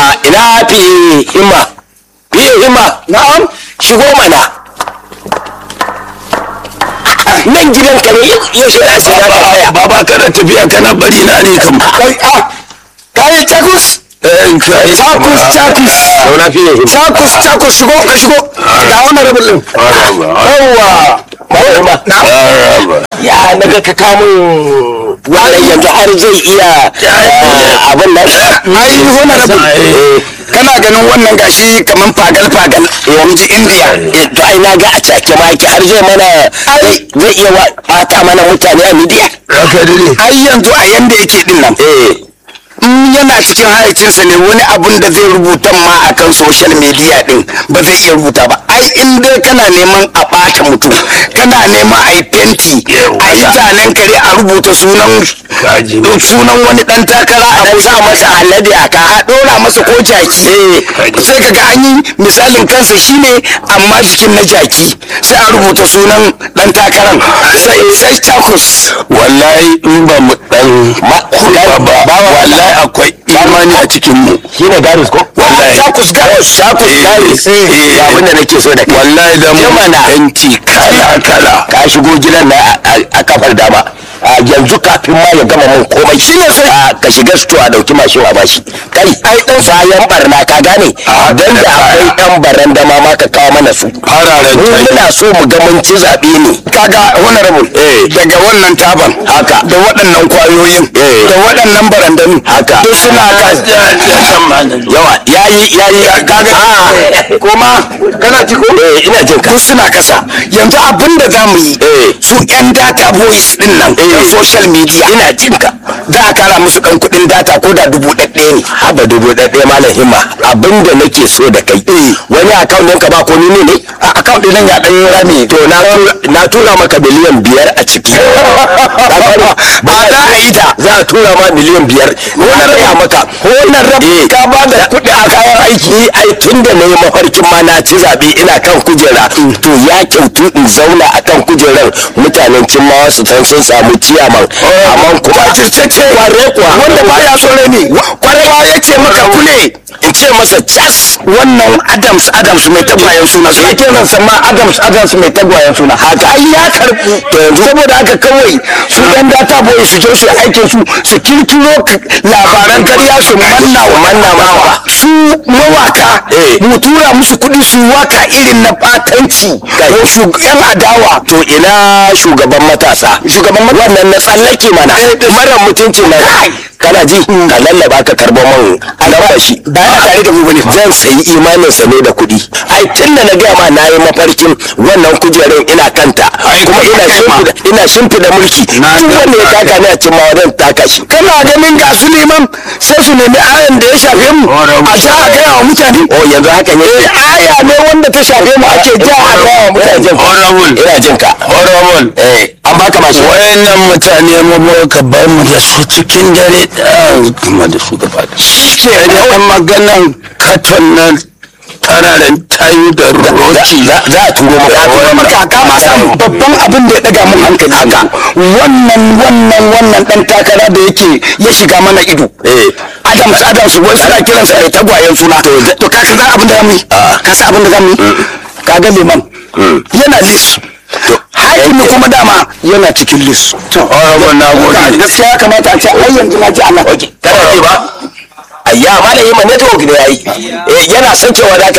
ina fi himma fi himma na'am shigo mana nan gidan ka ne yaushe za su zaka haya baba kana tafiya kana bari na ne kam kai a kai takus takus takus zauna fi himma takus takus shigo ka shigo ga wannan rabin din yawa na'am ya naga ka kamun wannan yanzu har zai iya eh, abin nan ai honorable kana ganin wannan gashi kaman fagal fagal yanzu india Eh, to ai na ga a cake ma yake har zai mana zai zai iya wa- bata mana mutane a midiya raka dare ai yanzu a yanda yake din nan eh in yana cikin hayacinsa ne wani abun da zai rubuta ma akan social media din ba zai iya rubuta ba ai in dai kana neman a ɓata mutum kana neman a yi fenti a yi zanen kare a rubuta sunan Kaji. sunan wani dan takara a dan sa masa alade a ka a ɗora masa ko jaki sai kaga an yi misalin kansa shine amma jikin na jaki sai a rubuta sunan dan takaran sai sai takus wallahi in ba mu dan kurba ba wallahi akwai imani a cikin mu shine garis ko Wallahi. takus garis takus Eh, garis eh, ya abin da nake so da kai wallahi da mu Jimana. yanci kala kala ka shigo gidan na a- a- a kafar dama a yanzu kafin ma ya gama mun komai shi ne sai ka shiga sto a dauki mashin a bashi kai ai dan bayan barna ka gane A, dan da da akwai baya. yan baranda ma ma ka kawo mana su fararen mu tai muna so mu ga mun ci zabe ne kaga honorable Eh. daga wannan taban Haka. da waɗannan kwayoyin Eh. da waɗannan barandami Haka. duk suna yawa yayi yayi kaga a kuma kana ci ko eh ina jin ka duk suna kasa yanzu abin da za mu yi Eh. su yan data boys din nan yan social media ina jin ka za a kara musu ɗan kuɗin data ko da dubu ɗaɗɗaya ne haba dubu ɗaɗɗaya malam himma abinda nake so da kai wani akaunt ɗinka ba komi ne ne a account ɗin nan ya ɗan yi rami to na tura- na tura maka miliyan biyar a ciki ba za a yi ta za a tura ma miliyan biyar na gaya maka wannan rabi ka ba da kuɗi a kayan aiki ni ai tun da na yi mafarkin ma na ci zaɓe ina kan kujera to ya kyautu in zauna a kan kujerar mutanen cimmawa su san sun samu ciyaman amma kuma jajirtacce kware kuwa wanda ba ya so ne kwarewa ya ce maka kule in ce masa cas wannan adams adams mai tagwayen suna su ake nan sama adams adams mai tagwayen suna haka ai ya karbu to yanzu saboda haka kawai su yan data boy su je su yi aikin su su kirkiro k- labaran karya su manna wa manna mawa su mawaka Eh. mu tura musu kuɗi su yi waka irin na batanci ko su yan adawa to ina shugaban matasa Shugaban matasa? wannan na tsallake mana mara mutunci na kana ji ka lallaba ka karbo man alamba shi ba yana tare da mu bane fa zan sayi imaninsa ne da kuɗi ai tun da na gaya ma na yi mafarkin wannan kujerun ina kanta Ai, kuma kai ina kai ma. shimfida ina shimfida mulki Na duk ga- wanda ya taka ni a cin ma zan taka shi kana ganin ga su neman sai su nemi ayan da ya shafe mu a ja a gaya wa mutane oh yanzu haka ne eh aya ne wanda ta shafe mu ake ja a gaya wa ina mutane jin ka Honorable. ina jin ka horrible eh an baka mashi wayannan mutane mu ka bar mu da su cikin dare ɗaya kuma da su gaba da shi da ɗan maganan katon nan tararen tayu da roci za za a turo maka kuma maka ka ma san babban abin da ya daga mun hankali haka wannan wannan wannan dan takara da yake ya shiga mana ido eh Adams Adams wai suna kiransa da tagwayen suna to ka san abin da zamu yi ka san abin da zamu yi ka ga liman yana list hakimi kuma dama yana cikin list to horrible na gode gaskiya ya kamata a ce ai yanzu na ji Allah kana ji ba ayya malami ma network ne yayi eh yana sakewa da